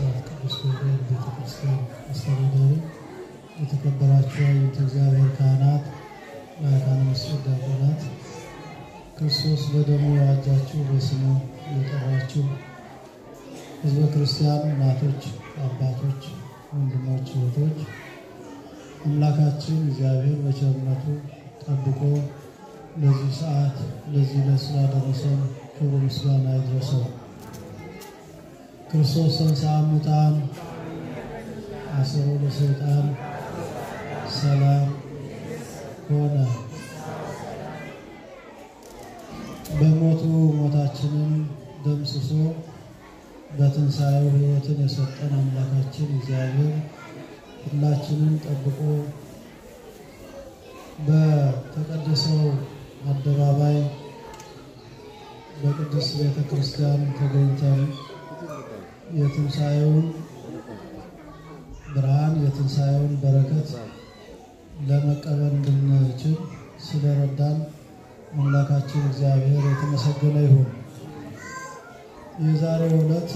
ብስራት ቅዱስ ገብርኤል ቤተክርስቲያን አስተዳዳሪ፣ የተከበራችሁ የአብያተ እግዚአብሔር ካህናት፣ መካነ ምስጢር ዲያቆናት፣ ክርስቶስ በደሙ የዋጃችሁ በስሙ የጠራችሁ ሕዝበ ክርስቲያን እናቶች፣ አባቶች፣ ወንድሞች፣ እህቶች አምላካችን እግዚአብሔር በቸርነቱ ጠብቆ ለዚህ ሰዓት ለዚህ ዕለት ስላደረሰን ክብር ምስጋና ይድረሰው። ክርስቶስ ተንሥአ እሙታን አሰሮ ለሰይጣን ሰላም ሆነ። በሞቱ ሞታችንን ደምስሶ በትንሣኤው ሕይወትን የሰጠን አምላካችን እግዚአብሔር ሁላችንን ጠብቆ በተቀደሰው አደባባይ በቅድስት ቤተ ክርስቲያን ተገኝተን የትንሣኤውን ብርሃን የትንሣኤውን በረከት ለመቀበል እንድንችል ስለረዳን አምላካችን እግዚአብሔር የተመሰገነ ይሁን። የዛሬው ዕለት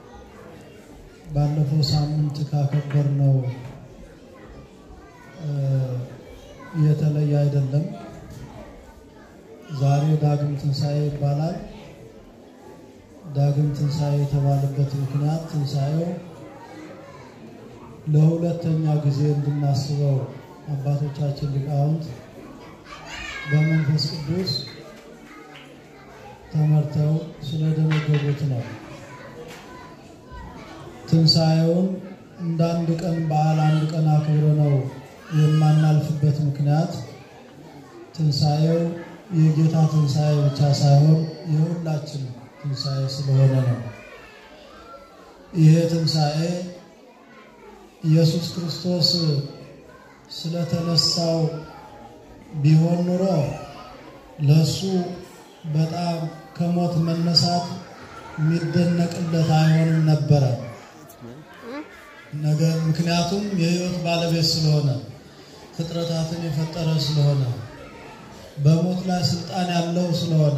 ባለፈው ሳምንት ካከበርነው የተለየ አይደለም። ዛሬ ዳግም ትንሣኤ ይባላል። ዳግም ትንሣኤ የተባለበት ምክንያት ትንሣኤው ለሁለተኛ ጊዜ እንድናስበው አባቶቻችን ሊቃውንት በመንፈስ ቅዱስ ተመርተው ስለደነገጉት ነው። ትንሣኤውን እንደ አንድ ቀን በዓል አንድ ቀን አክብረ ነው የማናልፍበት ምክንያት ትንሣኤው የጌታ ትንሣኤ ብቻ ሳይሆን የሁላችን ትንሣኤ ስለሆነ ነው። ይሄ ትንሣኤ ኢየሱስ ክርስቶስ ስለተነሳው ቢሆን ኑሮ ለእሱ በጣም ከሞት መነሳት የሚደነቅለት አይሆንም ነበረ። ነገር ምክንያቱም የሕይወት ባለቤት ስለሆነ ፍጥረታትን የፈጠረ ስለሆነ በሞት ላይ ስልጣን ያለው ስለሆነ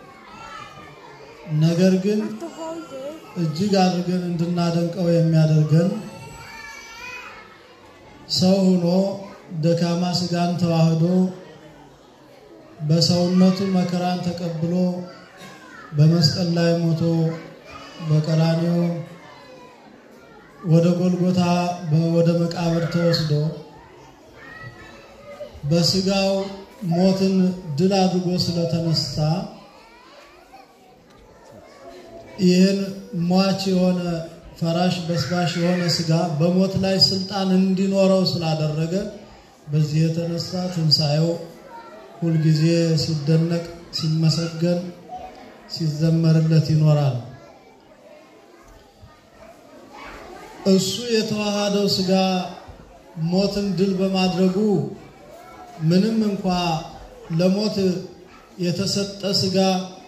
ነገር ግን እጅግ አድርገን እንድናደንቀው የሚያደርገን ሰው ሆኖ ደካማ ስጋን ተዋህዶ በሰውነቱ መከራን ተቀብሎ በመስቀል ላይ ሞቶ በቀራንዮ ወደ ጎልጎታ ወደ መቃብር ተወስዶ በስጋው ሞትን ድል አድርጎ ስለተነሳ ይህን ሟች የሆነ ፈራሽ በስባሽ የሆነ ስጋ በሞት ላይ ስልጣን እንዲኖረው ስላደረገ በዚህ የተነሳ ትንሣኤው ሁልጊዜ ሲደነቅ፣ ሲመሰገን፣ ሲዘመርለት ይኖራል። እሱ የተዋሃደው ስጋ ሞትን ድል በማድረጉ ምንም እንኳ ለሞት የተሰጠ ስጋ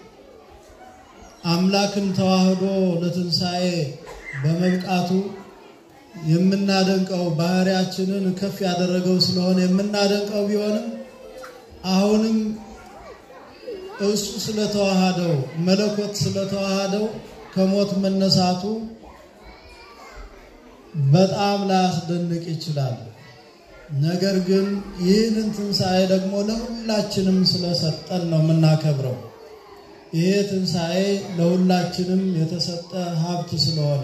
አምላክን ተዋህዶ ለትንሣኤ በመብቃቱ የምናደንቀው ባህሪያችንን ከፍ ያደረገው ስለሆነ የምናደንቀው ቢሆንም አሁንም እሱ ስለተዋሃደው መለኮት ስለተዋሃደው ከሞት መነሳቱ በጣም ላያስደንቅ ይችላል። ነገር ግን ይህንን ትንሣኤ ደግሞ ለሁላችንም ስለሰጠን ነው የምናከብረው። ይሄ ትንሣኤ ለሁላችንም የተሰጠ ሀብት ስለሆነ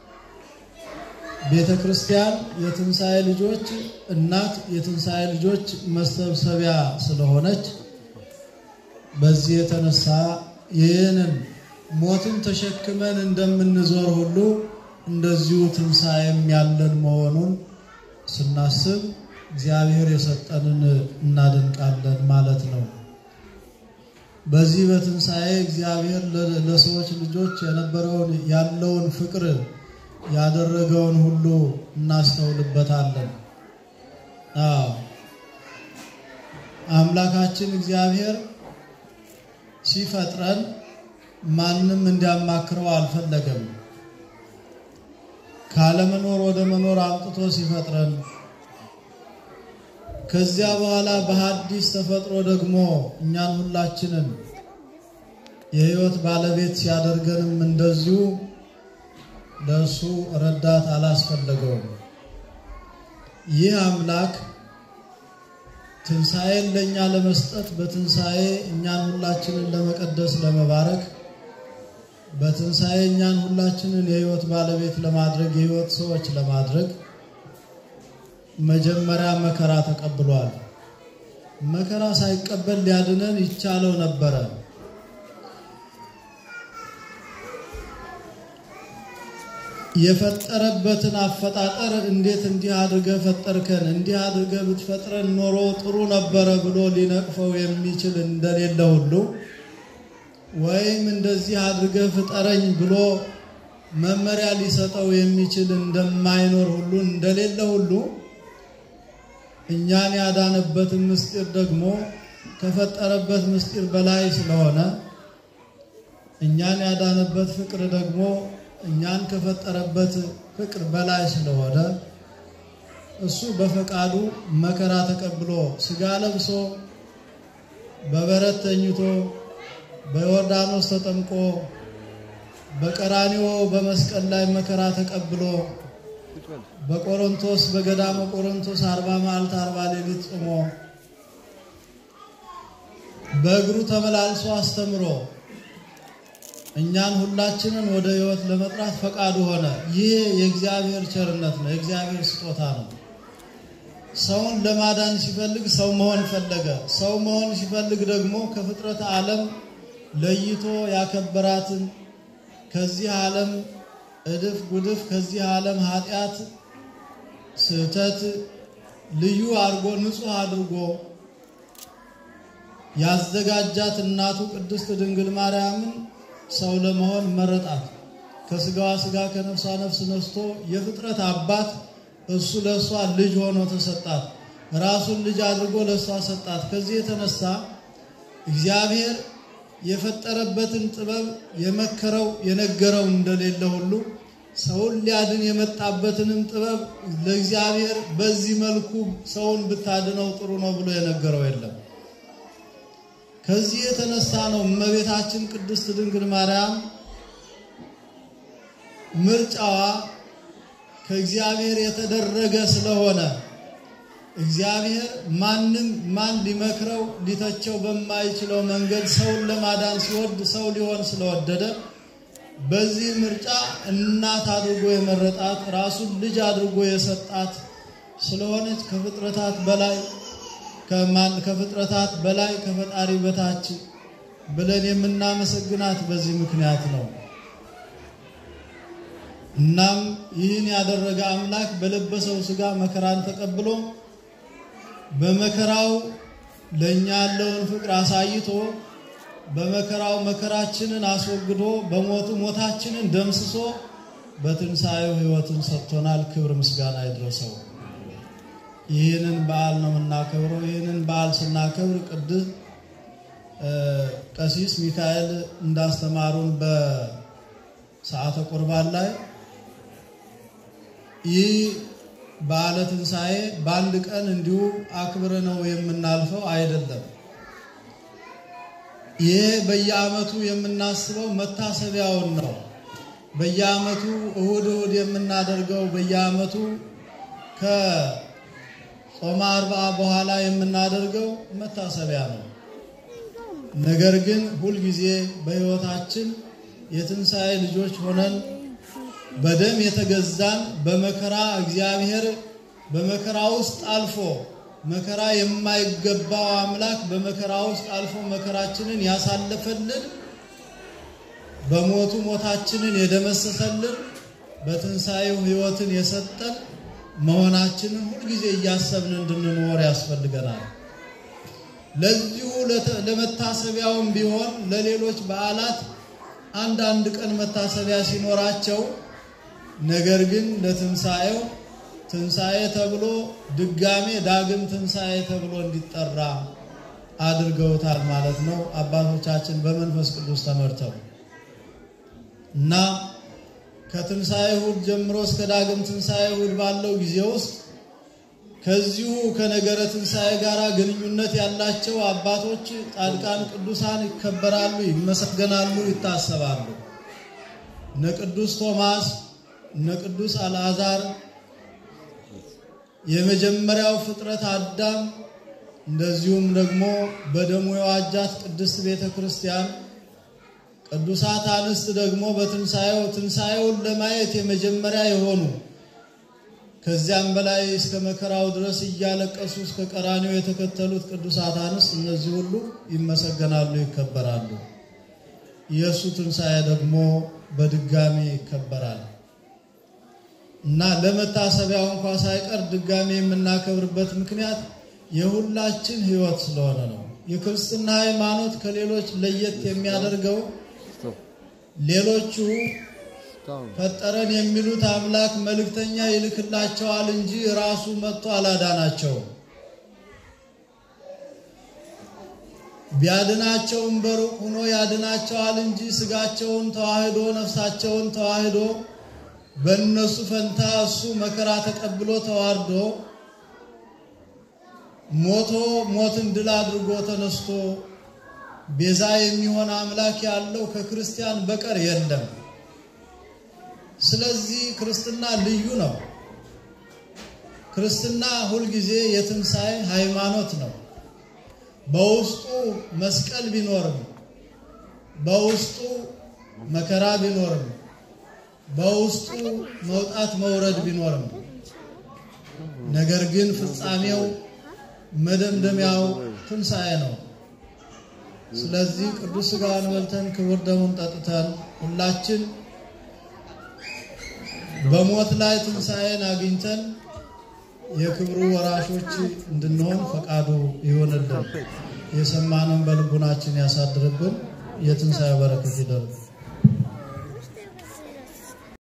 ቤተ ክርስቲያን የትንሣኤ ልጆች እናት፣ የትንሣኤ ልጆች መሰብሰቢያ ስለሆነች በዚህ የተነሳ ይህንን ሞትን ተሸክመን እንደምንዞር ሁሉ እንደዚሁ ትንሣኤም ያለን መሆኑን ስናስብ እግዚአብሔር የሰጠንን እናደንቃለን ማለት ነው። በዚህ በትንሣኤ እግዚአብሔር ለሰዎች ልጆች የነበረውን ያለውን ፍቅር ያደረገውን ሁሉ እናስተውልበታለን። አዎ አምላካችን እግዚአብሔር ሲፈጥረን ማንም እንዲያማክረው አልፈለገም። ካለመኖር ወደ መኖር አምጥቶ ሲፈጥረን ከዚያ በኋላ በሐዲስ ተፈጥሮ ደግሞ እኛን ሁላችንን የሕይወት ባለቤት ሲያደርገንም እንደዚሁ ለእሱ ረዳት አላስፈለገውም። ይህ አምላክ ትንሣኤን ለእኛ ለመስጠት በትንሣኤ እኛን ሁላችንን ለመቀደስ ለመባረክ በትንሣኤ እኛን ሁላችንን የሕይወት ባለቤት ለማድረግ የሕይወት ሰዎች ለማድረግ መጀመሪያ መከራ ተቀብሏል። መከራ ሳይቀበል ሊያድነን ይቻለው ነበረ። የፈጠረበትን አፈጣጠር እንዴት እንዲህ አድርገህ ፈጠርከን፣ እንዲህ አድርገህ ብትፈጥረን ኖሮ ጥሩ ነበረ ብሎ ሊነቅፈው የሚችል እንደሌለ ሁሉ ወይም እንደዚህ አድርገህ ፍጠረኝ ብሎ መመሪያ ሊሰጠው የሚችል እንደማይኖር ሁሉ እንደሌለ ሁሉ እኛን ያዳነበትን ምስጢር ደግሞ ከፈጠረበት ምስጢር በላይ ስለሆነ እኛን ያዳነበት ፍቅር ደግሞ እኛን ከፈጠረበት ፍቅር በላይ ስለሆነ እሱ በፈቃዱ መከራ ተቀብሎ ሥጋ ለብሶ በበረት ተኝቶ በዮርዳኖስ ተጠምቆ በቀራኒዮ በመስቀል ላይ መከራ ተቀብሎ በቆሮንቶስ በገዳመ ቆሮንቶስ አርባ መዓልት አርባ ሌሊት ጾሞ በእግሩ ተመላልሶ አስተምሮ እኛን ሁላችንን ወደ ሕይወት ለመጥራት ፈቃዱ ሆነ። ይህ የእግዚአብሔር ቸርነት ነው፣ የእግዚአብሔር ስጦታ ነው። ሰውን ለማዳን ሲፈልግ ሰው መሆን ፈለገ። ሰው መሆን ሲፈልግ ደግሞ ከፍጥረት ዓለም ለይቶ ያከበራትን ከዚህ ዓለም እድፍ ጉድፍ ከዚህ ዓለም ኃጢአት፣ ስህተት ልዩ አድርጎ ንጹሕ አድርጎ ያዘጋጃት እናቱ ቅድስት ድንግል ማርያምን ሰው ለመሆን መረጣት። ከስጋዋ ስጋ ከነፍሷ ነፍስ ነስቶ የፍጥረት አባት እሱ ለእሷ ልጅ ሆኖ ተሰጣት። ራሱን ልጅ አድርጎ ለእሷ ሰጣት። ከዚህ የተነሳ እግዚአብሔር የፈጠረበትን ጥበብ የመከረው የነገረው እንደሌለ ሁሉ ሰውን ሊያድን የመጣበትንም ጥበብ ለእግዚአብሔር በዚህ መልኩ ሰውን ብታድነው ጥሩ ነው ብሎ የነገረው የለም። ከዚህ የተነሳ ነው እመቤታችን ቅድስት ድንግል ማርያም ምርጫዋ ከእግዚአብሔር የተደረገ ስለሆነ እግዚአብሔር ማንም ማን ሊመክረው ሊተቸው በማይችለው መንገድ ሰውን ለማዳን ሲወድ ሰው ሊሆን ስለወደደ በዚህ ምርጫ እናት አድርጎ የመረጣት ራሱን ልጅ አድርጎ የሰጣት ስለሆነች ከፍጥረታት በላይ ከፍጥረታት በላይ ከፈጣሪ በታች ብለን የምናመሰግናት በዚህ ምክንያት ነው። እናም ይህን ያደረገ አምላክ በለበሰው ሥጋ መከራን ተቀብሎ በመከራው ለእኛ ያለውን ፍቅር አሳይቶ በመከራው መከራችንን አስወግዶ በሞቱ ሞታችንን ደምስሶ በትንሣኤው ሕይወትን ሰጥቶናል። ክብር ምስጋና ይድረሰው። ይህንን በዓል ነው የምናከብረው። ይህንን በዓል ስናከብር ቅዱስ ቀሲስ ሚካኤል እንዳስተማሩን በሰዓተ ቁርባን ላይ ይህ በዓለ ትንሣኤ በአንድ ቀን እንዲሁ አክብረ ነው የምናልፈው አይደለም። ይህ በየዓመቱ የምናስበው መታሰቢያውን ነው። በየዓመቱ እሁድ እሁድ የምናደርገው በየዓመቱ ከጾመ አርብዓ በኋላ የምናደርገው መታሰቢያ ነው። ነገር ግን ሁልጊዜ በሕይወታችን የትንሣኤ ልጆች ሆነን በደም የተገዛን በመከራ እግዚአብሔር በመከራ ውስጥ አልፎ መከራ የማይገባው አምላክ በመከራ ውስጥ አልፎ መከራችንን ያሳለፈልን በሞቱ ሞታችንን የደመሰሰልን በትንሣኤው ሕይወትን የሰጠን መሆናችንን ሁልጊዜ እያሰብን እንድንኖር ያስፈልገናል። ለዚሁ ለመታሰቢያውም ቢሆን ለሌሎች በዓላት አንዳንድ ቀን መታሰቢያ ሲኖራቸው ነገር ግን ለትንሣኤው ትንሣኤ ተብሎ ድጋሜ ዳግም ትንሣኤ ተብሎ እንዲጠራ አድርገውታል ማለት ነው አባቶቻችን በመንፈስ ቅዱስ ተመርተው እና ከትንሣኤ እሑድ ጀምሮ እስከ ዳግም ትንሣኤ እሑድ ባለው ጊዜ ውስጥ ከዚሁ ከነገረ ትንሣኤ ጋር ግንኙነት ያላቸው አባቶች ጻድቃን፣ ቅዱሳን ይከበራሉ፣ ይመሰገናሉ፣ ይታሰባሉ። እነ ቅዱስ ቶማስ፣ እነ ቅዱስ አልዓዛር የመጀመሪያው ፍጥረት አዳም እንደዚሁም ደግሞ በደሙ የዋጃት ቅድስት ቤተ ክርስቲያን ቅዱሳት አንስት ደግሞ በትንሣኤው ትንሣኤውን ለማየት የመጀመሪያ የሆኑ ከዚያም በላይ እስከ መከራው ድረስ እያለቀሱ እስከ ቀራኒው የተከተሉት ቅዱሳት አንስት እነዚህ ሁሉ ይመሰገናሉ፣ ይከበራሉ። የእሱ ትንሣኤ ደግሞ በድጋሚ ይከበራል እና ለመታሰቢያው እንኳ ሳይቀር ድጋሚ የምናከብርበት ምክንያት የሁላችን ሕይወት ስለሆነ ነው። የክርስትና ሃይማኖት ከሌሎች ለየት የሚያደርገው ሌሎቹ ፈጠረን የሚሉት አምላክ መልእክተኛ ይልክላቸዋል እንጂ ራሱ መጥቶ አላዳናቸውም። ቢያድናቸውም በሩቅ ሆኖ ያድናቸዋል እንጂ ስጋቸውን ተዋህዶ ነፍሳቸውን ተዋህዶ በእነሱ ፈንታ እሱ መከራ ተቀብሎ ተዋርዶ ሞቶ ሞትን ድል አድርጎ ተነስቶ ቤዛ የሚሆን አምላክ ያለው ከክርስቲያን በቀር የለም። ስለዚህ ክርስትና ልዩ ነው። ክርስትና ሁልጊዜ የትንሣኤ ሃይማኖት ነው። በውስጡ መስቀል ቢኖርም፣ በውስጡ መከራ ቢኖርም፣ በውስጡ መውጣት መውረድ ቢኖርም፣ ነገር ግን ፍጻሜው መደምደሚያው ትንሣኤ ነው። ስለዚህ ቅዱስ ሥጋውን በልተን ክቡር ደሙን ጠጥተን ሁላችን በሞት ላይ ትንሣኤን አግኝተን የክብሩ ወራሾች እንድንሆን ፈቃዱ ይሆንልን። የሰማንን በልቡናችን ያሳድርብን። የትንሣኤ በረከት ይደርግ